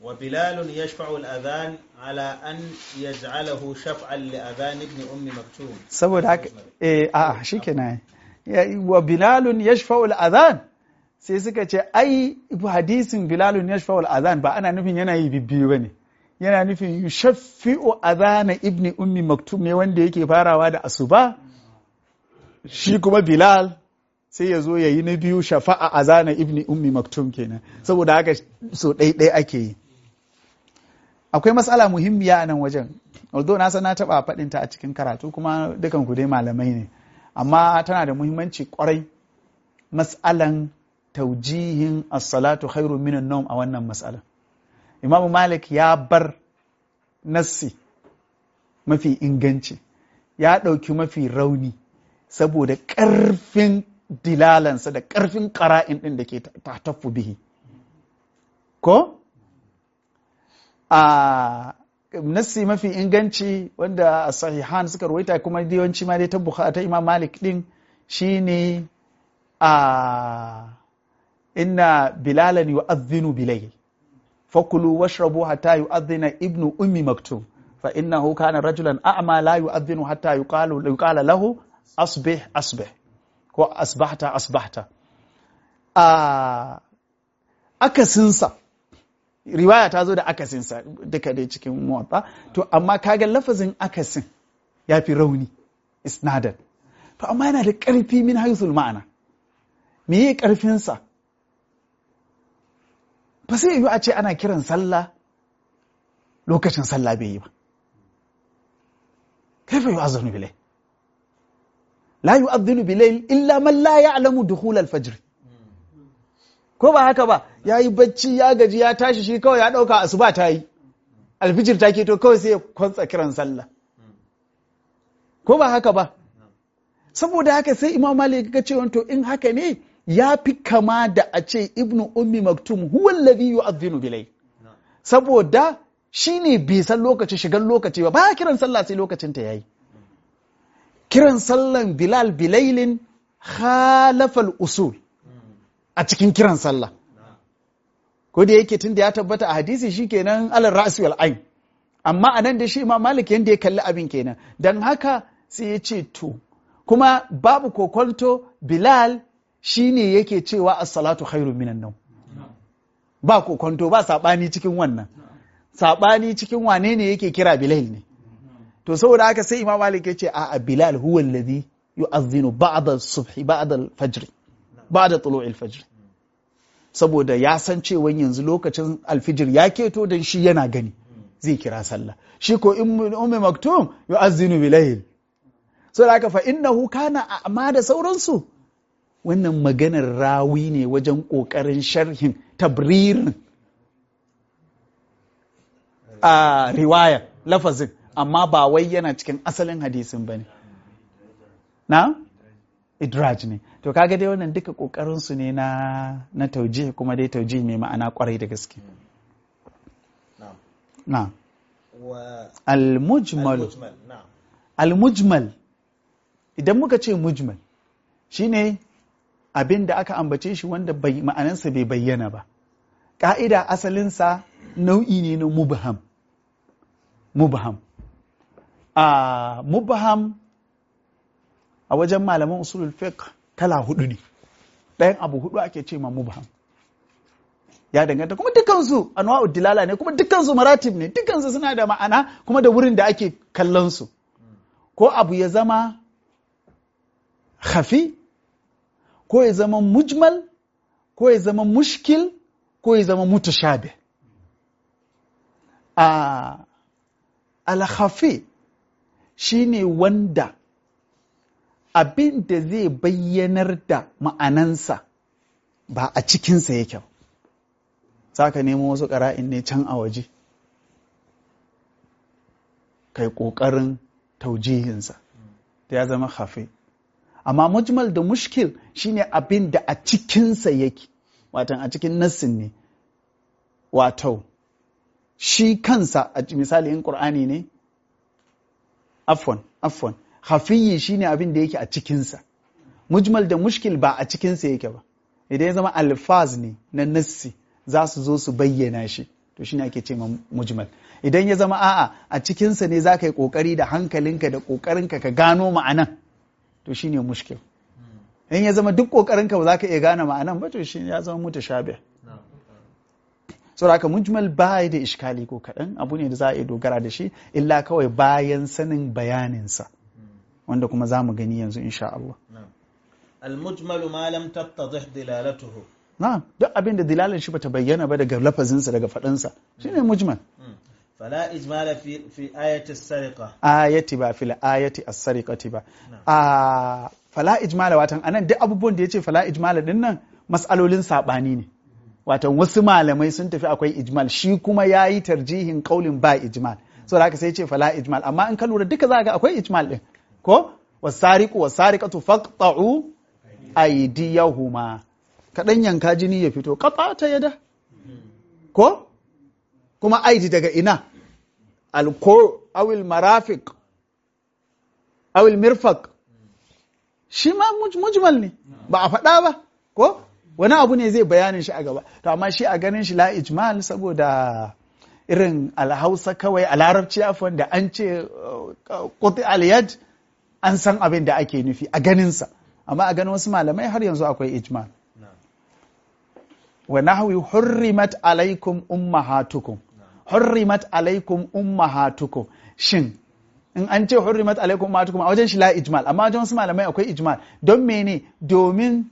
وبلال يشفع الأذان على أن يجعله شفعا لأذان ابن أم مكتوم saboda haka eh a shikenan Ya- wa bilalun yashfa'ul adhan sai suka ce ai hadisin bilalun yashfa'ul adhan ba ana nufin yana yi bibbiyu bane yana nufin yushaffi'u adhana ibni ummi maktum ne wanda yake farawa da asuba shi kuma bilal sai ya zo ya yi na biyu shafa'a azana ibni ummi maktum kenan saboda haka so ɗai ake yi akwai matsala muhimmiya a nan wajen although na san na taɓa faɗinta a cikin karatu kuma dukan ku dai malamai ne amma tana da muhimmanci kwarai mas'alan taujihin as-salatu khairu minan nawm a wannan mas'alan imamu malik ya bar nassi mafi inganci ya ɗauki mafi rauni saboda ƙarfin dilalansa da ƙarfin ƙara'in ɗin da ke tafu bihi ko a nassi mafi inganci wanda a sahihan suka ruwaita kuma yawanci ma dai ta bukhari ta imam malik din shine a inna bilalan yu'adhdhinu bilayl fakulu washrabu hatta yu'adhdhina ibnu ummi maktum fa innahu kana rajulan a'ma la yu'adhdhinu hatta yuqalu yuqala lahu asbih asbih ko asbahta asbahta a akasinsa riwaya ta zo da akasinsa duka dai cikin muwatta to amma kaga lafazin akasin ya fi rauni isnadan to amma yana da ƙarfi min haithul ma'ana me yi ƙarfinsa ba sai yiwu a ce ana kiran sallah lokacin sallah bai yi ba kaifa yu'azzanu bilay la yu'adhdhinu bilayl illa man la ya'lamu dukhul al-fajr ko ba haka ba yayi bacci ya gaji ya tashi shi kawai ya dauka asuba ta yi alfijir ta to kawai sai ya kwantsa kiran sallah ko ba haka ba saboda haka sai imam malik ga cewa to in haka ne ya fi kama da a ce ibnu ummi maktum huwa alladhi yu'adhdhinu bilayl saboda shine bai san lokaci shigan lokaci ba ba kiran sallah sai lokacin ta yayi kiran sallan Bilal Bilailin khalafal usul a cikin kiran sallah. Ko da yake tun da ya tabbata a hadisi shi kenan alal ra'si wal ain. Amma a nan da shi Imam Malik yanda ya kalli abin kenan. Dan haka sai ya ce to kuma babu kokonto Bilal shine yake cewa as-salatu khairun minan nawm. Ba kokonto ba sabani cikin wannan. Sabani cikin wane ne yake kira Bilal ne. to saboda haka sai imam malik ya ce a bilal huwa alladhi yu'adhdhinu ba'da as-subhi ba'da al-fajr ba'da tulu'i al-fajr saboda ya san cewa yanzu lokacin alfijir ya keto dan shi yana gani zai kira sallah shi ko ummi maktum yu'adhdhinu bilayl saboda haka fa innahu kana amma da sauransu wannan maganar rawi ne wajen kokarin sharhin tabririn a riwaya lafazin amma ba wai yana cikin asalin hadisin ba ne. Na? Idraj ne. To kaga dai wannan duka ƙoƙarinsu ne na, na tauje kuma dai tauje mai ma'ana ƙwarai da gaske. Na. Al-mujmal. Al-mujmal. Idan muka ce mujmal, shi ne abin da aka ambace shi wanda ma'anansa bai bayyana ba. Ƙa'ida asalinsa nau'i ne na mubham. Mubham. a uh, mubham a wajen malaman usulul fiqh kala hudu ne ɗayan abu hudu ake ce ma mubham ya danganta kuma dukansu anwa'ud dilala ne kuma dukansu maratib ne dukansu suna da ma'ana kuma da wurin da ake kallon su ko abu ya zama khafi ko ya zama mujmal ko ya zama mushkil ko ya zama mutashabih a uh, al-khafi shi ne wanda abin da zai bayyanar da ma'anansa ba a cikinsa yake za ka nemo wasu ƙara'in ne can a waje kai ƙoƙarin taujihinsa da ya zama hafi amma mujmal da mushkil shine abin da a cikinsa yake watan a cikin nassin ne wato shi kansa a misali in ƙur'ani ne afwan afwan hafiyi shine abin da yake a cikinsa mujmal da mushkil ba a cikinsa yake ba idan ya zama alfaz ne na nassi za su zo su bayyana shi to shine ake ce ma mujmal idan ya zama a'a a cikinsa ne za ka yi kokari da hankalinka da kokarinka ka gano ma'anan to shine mushkil in ya zama duk kokarinka ba za ka iya gane ma'anan ba to shi ya zama mutashabih saboda haka mujmal ba da iskali ko kaɗan abu ne da za a iya dogara da shi illa kawai bayan sanin bayaninsa wanda kuma za mu gani yanzu insha Allah المجمل ما لم تتضح دلالته na duk abin da dilalin shi bata bayyana ba daga lafazinsa daga faɗinsa shine mujmal فلا إجمال في في آية السرقة ayati ba fil ayati as-sariqati ba a fala ijmala watan anan duk abubuwan da yace fala ijmala din nan mas'alolin sabani ne watan wasu malamai sun tafi akwai ijmal shi kuma yayi tarjihin kaulin ba ijmal saboda haka sai yace fala ijmal amma in ka lura duka za ga akwai ijmal din ko wasariqu wasariqatu faqta'u aydiyahuma kadan yanka jini ya fito qata ta yada ko kuma aidi daga ina alko awil marafiq awil mirfaq shi ma muj- mujmal ne ba a faɗa ba ko wani abu ne zai bayanin shi a gaba to amma shi a ganin shi la ijmal saboda irin alhausa kawai a larabci afwan da an ce quti al-yad an san abin da ake nufi a ganinsa amma a ganin wasu malamai har yanzu akwai ijmal wa nahwi hurrimat alaikum ummahatukum hurrimat alaikum ummahatukum shin in an ce hurrimat alaikum ummahatukum a wajen shi la ijmal amma wajen wasu malamai akwai ijmal don mene domin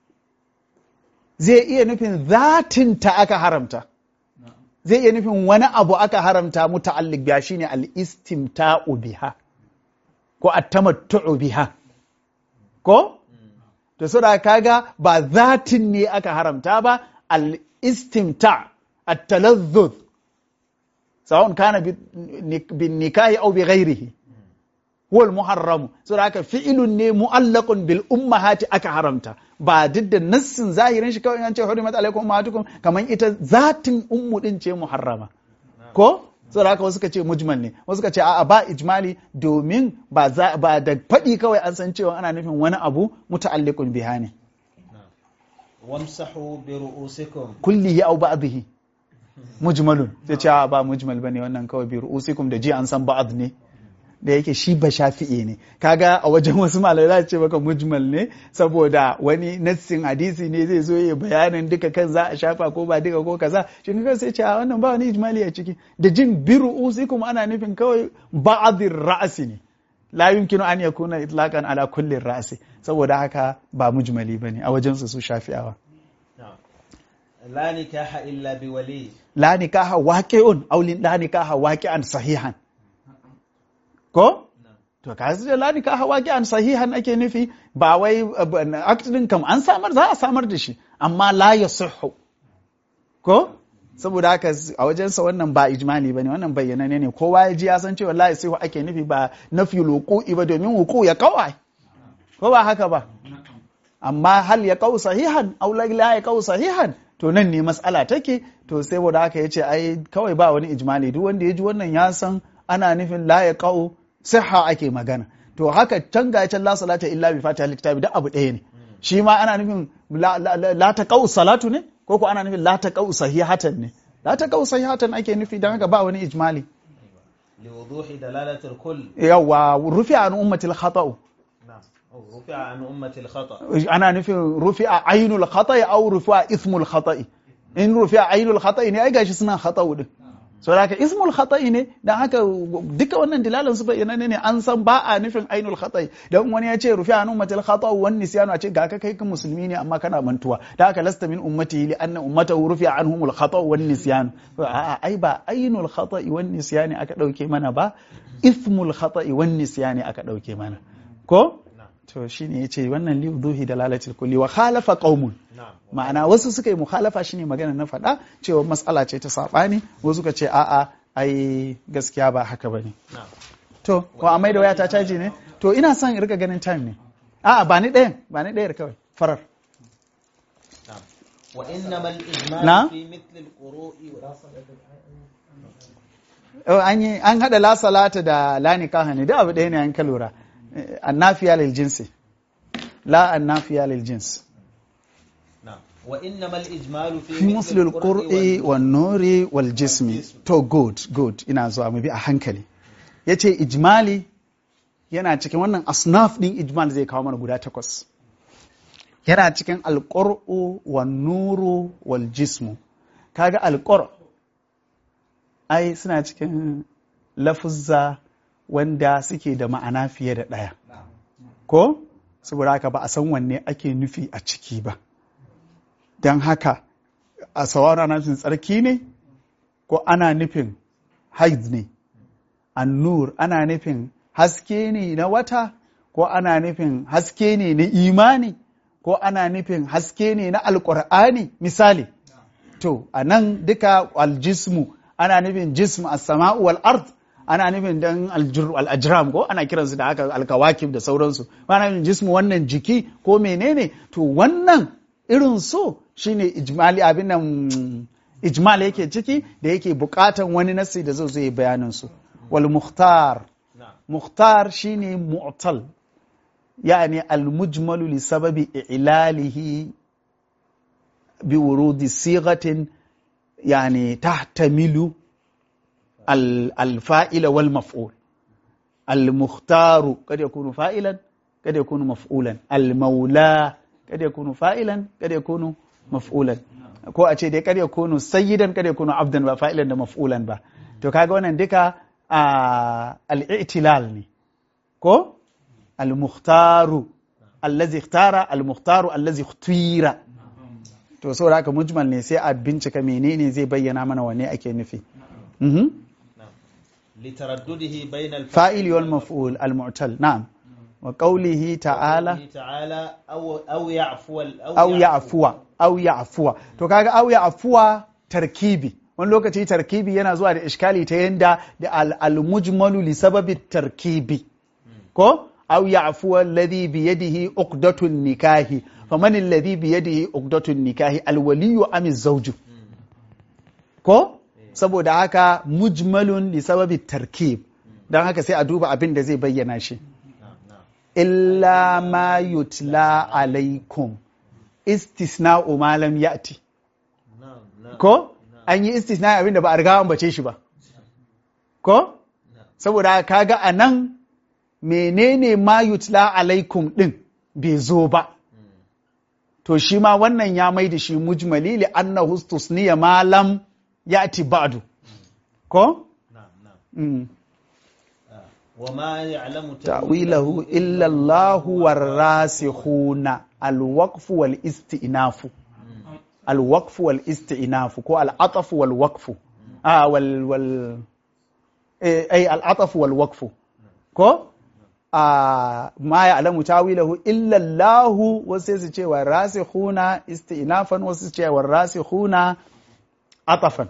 zai iya nufin zatin ta aka haramta zai iya nufin wani abu aka haramta muta'alliq biya shine al-istimta'u biha ko at-tamattu'u biha ko to saboda kaga ba zatin ne aka haramta ba al-istimta at-talazzuz sawa'un kana bin nikahi aw bi ghairihi huwa al-muharram saboda haka fi'ilun ne mu'allaqun bil ummahati aka haramta ba duk da nassin zahirin shi kawai an ce hurimat alaikum ummahatukum kaman ita zatin ummu din ce muharrama ko saboda haka wasu ka ce mujmal ne wasu ka ce a'a ba ijmali domin ba za ba da faɗi kawai an san cewa ana nufin wani abu muta'alliqun biha ne وامسحوا برؤوسكم kullihi aw ba'dhihi mujmalun sai ce a'a ba mujmal bane wannan kawai bi ru'usikum da ji an san ba'd ne da yake shi ba shafi'i ne kaga a wajen wasu malamai za ce maka mujmal ne saboda wani nassin hadisi ne zai zo ya bayanin duka kan za a shafa ko ba duka ko kaza shi ne sai ce a wannan ba wani ijmali a ciki da jin biru usikum ana nufin kawai ba'dhir ra'si ne la yumkinu an yakuna itlaqan ala kulli ra'si saboda haka ba mujmali bane a wajen su su shafi'awa نعم لا نكاح إلا بولي la nikaha waqi'un aw la nikaha waqi'an sahihan ko to ka da la nikaha waqi'an sahihan ake nufi ba wai act din kam an samar za a samar da shi amma la yasihhu ko saboda haka a wajensa wannan ba ijmali bane wannan bayyana ne kowa ya ji ya san cewa la yasihu ake nufi ba nafi luqu'i ba domin wuku ya kawai ko ba haka ba amma hal ya kau sahihan aw la ya kau sahihan to nan ne matsala take to sai wanda haka yace ai kawai ba wani ijmali duk wanda ya ji wannan ya san ana nufin la ya kau siha ake magana to haka can ga can la salata illa bi fatiha kitabi da abu ɗaya ne shi ma ana nufin la, la, la, la ta kau salatu ne ko ko ana nufin la ta kau sahihatan ne la ta kau sahihatan ake nufi dan haka ba wani ijmali لوضوح دلالة الكل yawa rufi an ummatil khata'u نعم أو رفع عن أمة الخطأ ana nufin rufi'a ainul khata'i aw rufi'a ismul khata'i in rufi'a ainul khata'i ne ai gashi suna khata'u din so haka ismul khata'i ne dan haka duka wannan dilalan su bayyana ne an san ba a nufin ainul khata'i dan wani ya ce rufi'a an ummatil khata'u wan nisyanu a ce ga ka kai ka musulmi ne amma kana mantuwa dan haka lasta min ummati li anna ummatahu rufi'a anhumul khata'u wan nisyanu a'a ai ba ainul khata'i wan nisyani aka dauke mana ba ismul khata'i wan nisyani aka dauke mana ko to shine yace wannan li wuduhi dalalatil kulli wa khalafa qaumun نعم ma'ana wasu suka yi mukhalafa shine magana na faɗa cewa matsala ce ta saɓani wasu suka ce a'a ai gaskiya ba haka bane نعم to ko a maida waya ta caji ne to ina son in rika ganin time ne a'a ba ni ɗayan ba ni ɗayar kawai farar نعم وإنما الإجمال نعم. في مثل القروء Oh, an yi an hada la salata da la nikaha ne duk abu ɗaya ne an ka lura Eh, annafiya lil jinsi la annafiya lil jins نعم وإنما الإجمال في, fi muslil qur'i wan nuri wal jismi to good good ina zuwa mu bi a hankali yace ijmali yana cikin wannan asnaf din ijmal zai kawo mana guda takwas yana cikin alqur'u wan nuru wal jismu kaga alqur ai suna cikin lafuzza wanda suke da ma'ana fiye da ɗaya ko saboda haka ba a san wanne ake nufi a ciki ba don haka a sawara ana nufin tsarki ne ko ana nufin haid ne annur ana nufin haske ne na wata ko ana nufin haske ne na imani ko ana nufin haske ne na alkur'ani misali to a nan duka aljismu ana nufin jism as-sama'u wal ard ana nufin dan al-ajram ko ana kiransu da haka alkawakib da sauransu ana nufin jismu wannan jiki ko menene to wannan irin so shine ijmali abin nan ijmal yake ciki da yake bukatan wani nasi da zai zai bayanin su wal mukhtar mukhtar shine mu'tal yani al mujmalu li sababi i'lalihi bi wurudi sighatin يعني تحتمل الفائل والمفعول المختار قد يكون فائلا قد يكون مفعولا المولى قد يكون فائلا قد يكون مفعولا ko a ce dai kada ya kunu sayyidan kada ya kunu abdan ba fa'ilan da maf'ulan ba to kaga wannan duka al-i'tilal ne ko al-mukhtaru allazi ikhtara al-mukhtaru allazi ikhtira to saboda haka mujmal ne sai a bincika menene zai bayyana mana wanne ake nufi لتردده بين fa'il wal maf'ul al mu'tal na'am wa qawlihi ta'ala تعالى أو أو يعفو aw ya'fuwa aw ya'fuwa to kaga aw ya'fuwa tarkibi wani lokaci tarkibi yana zuwa da iskali ta yanda da al mujmalu li sababi tarkibi ko aw ya'fuwa alladhi bi yadihi uqdatun nikahi faman alladhi bi yadihi uqdatun nikahi alwaliyu am zawju ko saboda haka mujmalun li sababi tarkib dan haka sai a duba abin da zai bayyana shi illa ma yutla alaikum istisna'u ma lam ya'ti ko an yi istisna abin da ba a riga an bace shi ba ko saboda kaga anan menene ma yutla alaikum din bai zo ba to shi ma wannan ya mai da shi mujmali li annahu istusniya ma lam ya'ti ba'du ko نعم نعم mm. وما يعلم ta'wilahu illa Allah warasikhuna alwaqf wal istinafu alwaqf wal istinafu ko al'ataf wal waqf ah wal wal eh ay al'ataf wal waqf ko ah ma ya'lamu ta'wilahu illa Allah wasu sai su ce warasikhuna istinafan wasu su ce warasikhuna atafan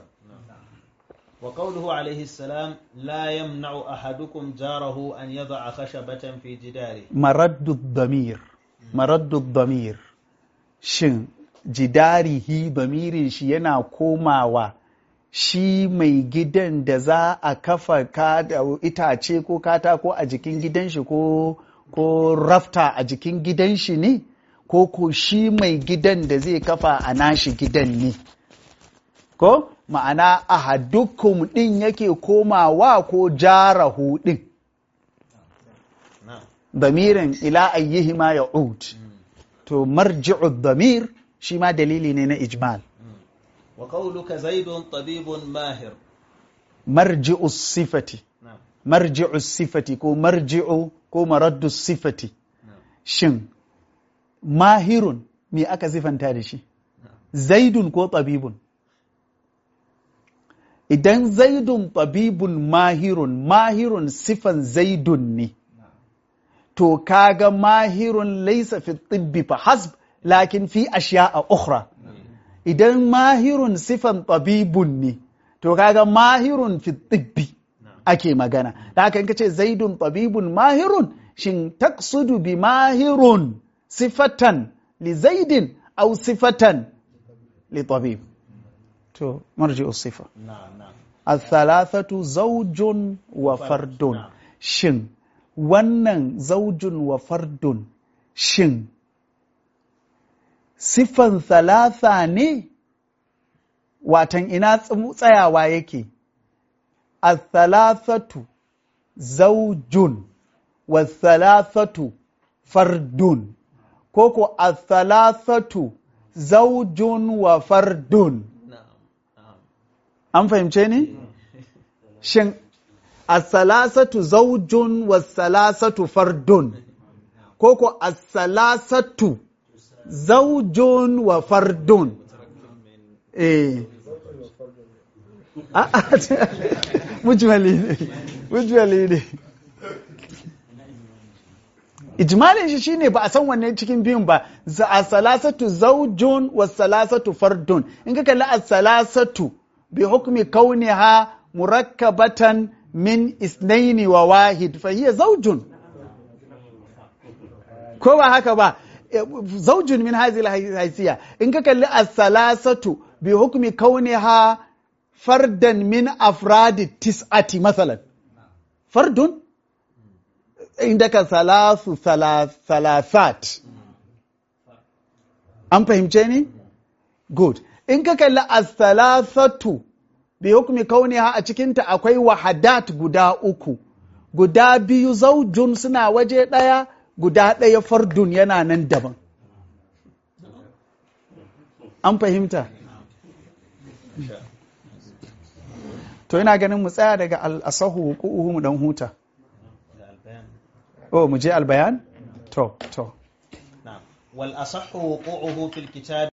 وقوله عليه السلام لا يمنع أحدكم جاره أن يضع خشبة في جداره maraddu damir maraddu damir shin jidarihi damirin shi yana komawa shi mai gidan da za a kafa ka da itace ko katako a jikin gidan shi ko ko rafta a jikin gidan shi ne ko ko shi mai gidan da zai kafa a nashi gidan ne ko ma'ana ahadukum din yake komawa ko jarahu din نعم damirin ila ayyihima ya'ud to marji'u damir shi ma dalili ne na ijmal وقولك زيد طبيب ماهر marji'u sifati نعم marji'u sifati ko marji'u ko maraddu sifati نعم shin mahirun me aka sifanta da shi zaidun ko tabibun idan zaidun tabibun mahirun mahirun sifan zaidun ne to kaga mahirun laisa fi tibbi fa hasb lakin fi ashiya'a ukhra idan mahirun sifan tabibun ne to kaga mahirun fi tibbi ake magana da haka in kace zaidun tabibun mahirun shin taksudu bi mahirun sifatan li zaidin aw sifatan li tabib to marji'u sifa نعم نعم الثلاثة زوج وفرد نعم. shin wannan zaujun wa fardun shin siffan thalatha ne watan ina tsayawa yake al-thalathatu zaujun wa thalathatu fardun ko ko al-thalathatu zaujun wa fardun an fahimce ni shin as-salasatu zaujun wa salasatu fardun ko ko as-salasatu zaujun wa fardun eh mujmali ne mujmali ne ijmalin shi shine ba a san wanne cikin biyun ba za a salasatu zaujun wa salasatu fardun in ka kalli a salasatu bi hukmi kauniha murakkabatan min isnaini wa wahid fa hiya zaujun ko ba haka ba zaujun min hazil haisiya in ka kalli a salasatu bi hukmi kauniha fardan min afradi tis'ati masalan fardun indaka salasu salasat an fahimce ni good in ka kalli as-salasatu bi hukmi kauniha a cikinta akwai wahadat guda uku guda biyu zaujun suna waje ɗaya guda ɗaya fardun yana nan daban an fahimta to ina ganin mu tsaya daga al'asahu hukuhu mu dan huta oh mu je albayan to to نعم والأصح وقوعه في الكتاب